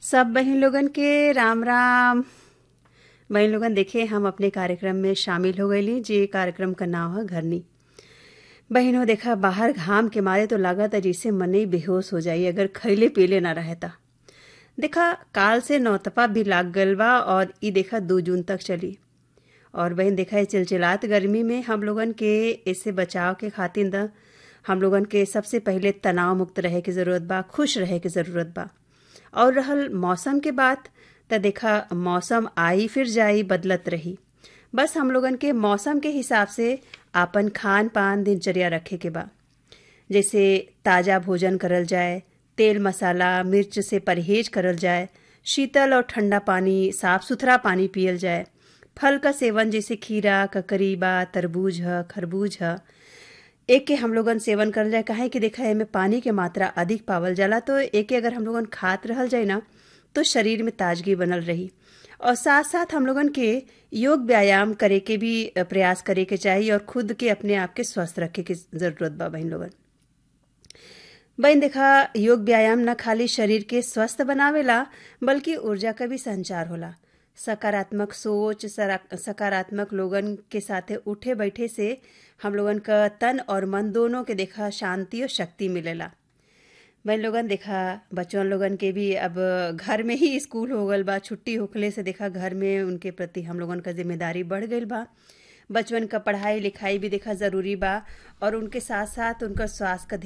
सब बहन लोगन के राम राम बहन लोगन देखे हम अपने कार्यक्रम में शामिल हो गईली जे कार्यक्रम का नाम है घरनी बहन हो देखा बाहर घाम के मारे तो लागत है जैसे मन ही बेहोश हो जाई अगर खैले पीले ना रहता देखा काल से नौतपा भी लाग गल बा और ई देखा दो जून तक चली और बहन देखा है चिलचिलात गर्मी में हम लोगन के इससे बचाव के खातिर द हम लोगन के सबसे पहले तनाव मुक्त रहे की ज़रूरत बा खुश रहे की ज़रूरत बा और रहल मौसम के बात त देखा मौसम आई फिर जाई बदलत रही बस हम लोगन के मौसम के हिसाब से आपन खान पान दिनचर्या रखे के बा जैसे ताज़ा भोजन करल जाए तेल मसाला मिर्च से परहेज करल जाए शीतल और ठंडा पानी साफ सुथरा पानी पियल जाए फल का सेवन जैसे खीरा ककरी बा तरबूज है खरबूज है एक के हम लोगन सेवन करल जाए काहे कि देखा एमे पानी के मात्रा अधिक पावल जाला तो एक के अगर हम लोगन खात रहल जाए ना तो शरीर में ताजगी बनल रही और साथ साथ हम लोगन के योग व्यायाम करे के भी प्रयास करे के चाहिए और खुद के अपने आप के स्वस्थ रखे के जरूरत बा बहन लोगन बहन देखा योग व्यायाम न खाली शरीर के स्वस्थ बनावेला बल्कि ऊर्जा का भी संचार होला सकारात्मक सोच सकारात्मक लोगन के साथे उठे बैठे से हम लोगन का तन और मन दोनों के देखा शांति और शक्ति मिलेला बहन लोगन देखा बच्चों लोगन के भी अब घर में ही स्कूल हो गल बा छुट्टी होखले से देखा घर में उनके प्रति हम लोगन का जिम्मेदारी बढ़ गई बा बचपन का पढ़ाई लिखाई भी देखा ज़रूरी बा और उनके साथ साथ उनका स्वास्थ्य का